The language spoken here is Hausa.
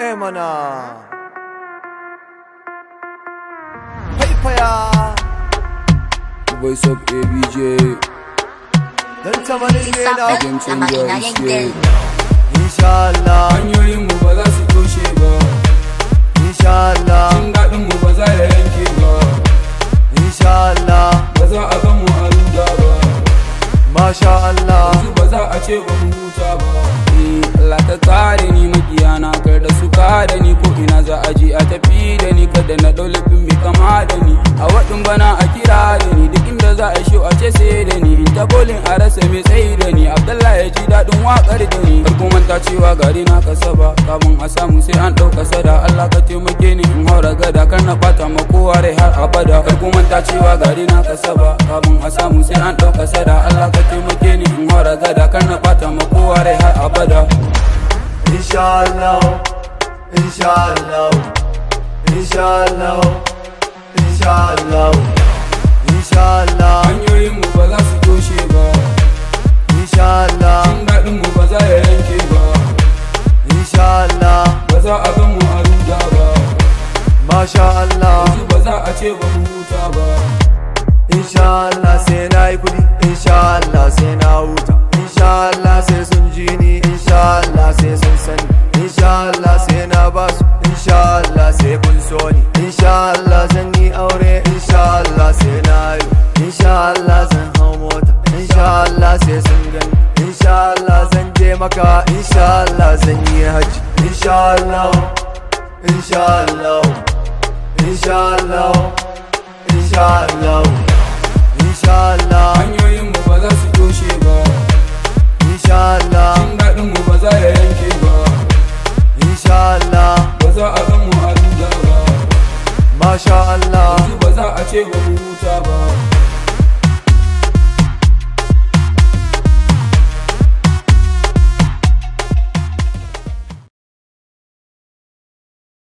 Eh mana. Haifaya. Voice of ABJ, Dan tamanin ne na game changer is here. Insha Allah, Hanyoyin mu ba za su toshe ba, insha Allah, jin daɗin mu ba za ya yanke ba, insha Allah, ba za a gan mu a ruga ba, Masha Allah. yanzu ba za a ce ba mu huta ba. Eh, Allah ta kare ni makiyana kar da su kare ni ko ina za a je a tafi da ni kada na ɗau laifin mai kama da ni a waɗin bana a kira da ni duk inda za a shi a ce sai da ni in ta bolin a rasa mai tsayi da ni Abdullahi ya ji daɗin waƙar da ni farko manta cewa gari na kasa ba kafin a samu sai an ɗauka sada Allah ka taimake ni in haura gada kar na ɓata ma kowa rai har abada farko manta cewa gari na kasa ba kafin a samu sai an ɗauka sada Allah ka taimake ni in haura gada kar na ɓata ma kowa rai har abada Inshallah, inshallah, inshallah, inshallah, inshallah, hanyoyin mu ba za su toshe ba inshallah, jin daɗin mu ba za ya yanke ba inshallah, ba za a gan mu a ruga ba Masha Allah, yanzu ba za a ce ba mu huta ba inshallah sai na yi kudi, inshallah sai na huta, inshallah sai sun ji ni, inshallah sai sun sani, inshallah sai na basu, inshallah sai kun so ni, inshallah zan yi aure, inshallah sai na yi, inshallah zan hau mota, inshallah sai sun gani, inshallah zan je maka, inshallah zan yi hajji, inshallah, inshallah, inshallah, inshallah, inshallah, hanyoyin mu ba za su toshe ba inshallah, jin daɗin mu ba za ya yanke ba inshallah, ba za a gan mu a ruga ba masha Allah, yanzu ba za a ce ba mu huta ba